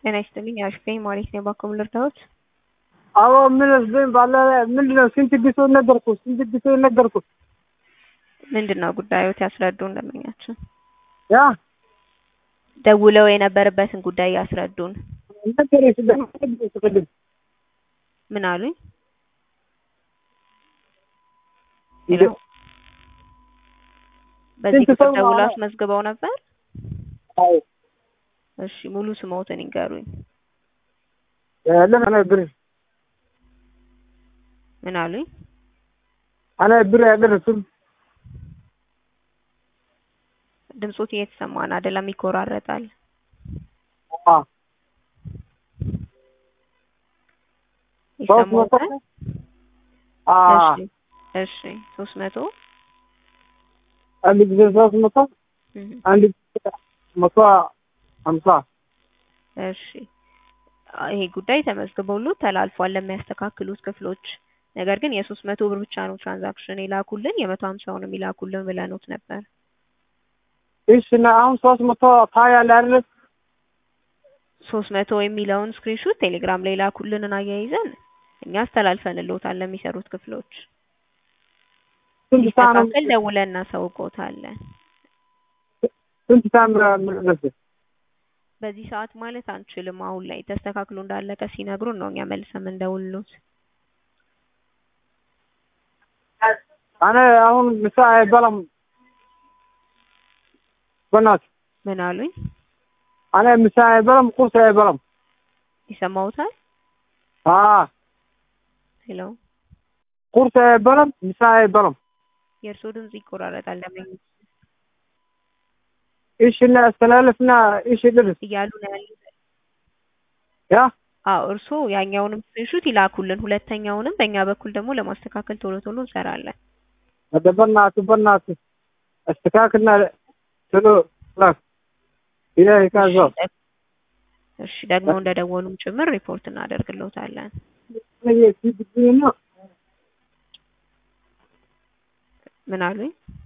ጤና ይስጥልኝ አሽፈኝ ማለት ነው። ባኮ ልርዳዎት? አዎ ምን ዝም ባለ ምንድን ነው? ስንት ጊዜ ነገርኩ፣ ስንት ጊዜ ነገርኩ። ምንድን ነው ጉዳዮት? ያስረዱን ደንበኛችን ያ ደውለው የነበረበትን ጉዳይ ያስረዱን። ነገረች ደግሞ ምን አሉኝ? ሄሎ በዚህ ስንት ቁጥር ሰው ደውለው ነው? አስመዝግበው ነበር? አዎ እሺ ሙሉ ስሞትን ይንገሩኝ። ለምን ብር ምን አሉኝ? አነ ብር ያደረስም ድምጾት እየተሰማን አይደለም፣ ይቆራረጣል። አ ሶስት መቶ ይሰማዎታል? አ እሺ እሺ ሶስት መቶ አንድ ጊዜ ሶስት መቶ እህ፣ አንድ ጊዜ መቶ ሀምሳ እሺ ይሄ ጉዳይ ተመዝግበውሎት ተላልፏል ለሚያስተካክሉት ክፍሎች። ነገር ግን የሶስት መቶ ብር ብቻ ነው ትራንዛክሽን የላኩልን የመቶ ሀምሳውንም ይላኩልን ብለኖት ነበር። እሺ እና አሁን ሶስት መቶ ታያለህ አይደል? ሶስት መቶ የሚለውን ስክሪንሾት ቴሌግራም ላይ ላኩልንን አያይዘን እኛ አስተላልፈንልዎታል ለሚሰሩት ክፍሎች። ስንት ሰዓት ነው? ሲስተካከል ደውለን እናሳውቅዎታለን። ስንት ሰዓት ነው የምደርሰው? በዚህ ሰዓት ማለት አንችልም። አሁን ላይ ተስተካክሎ እንዳለቀ ሲነግሩን ነው እኛ መልሰን የምንደውልሎት። አነ አሁን ምሳ አይበላም። በእናትህ ምን አሉኝ? አነ ምሳ አይበላም፣ ቁርስ አይበላም። ይሰማዎታል? አ ሄሎ ቁርስ አይበላም፣ ምሳ አይበላም። የእርስዎ ድምጽ ይቆራረጣል። ለምን እሺ እና አስተላለፍና እሺ ድረስ እያሉ ነው ያሉት? ያ አዎ እርስዎ ያኛውንም ስክሪንሾት ይላኩልን፣ ሁለተኛውንም በእኛ በኩል ደግሞ ለማስተካከል ቶሎ ቶሎ እንሰራለን። ወደ በእናትህ በእናትህ አስተካክልና ቶሎ ላክ። ይሄ ካዛው እሺ ደግሞ እንደደወሉም ጭምር ሪፖርት እናደርግልዎታለን። ነው ምን አሉኝ?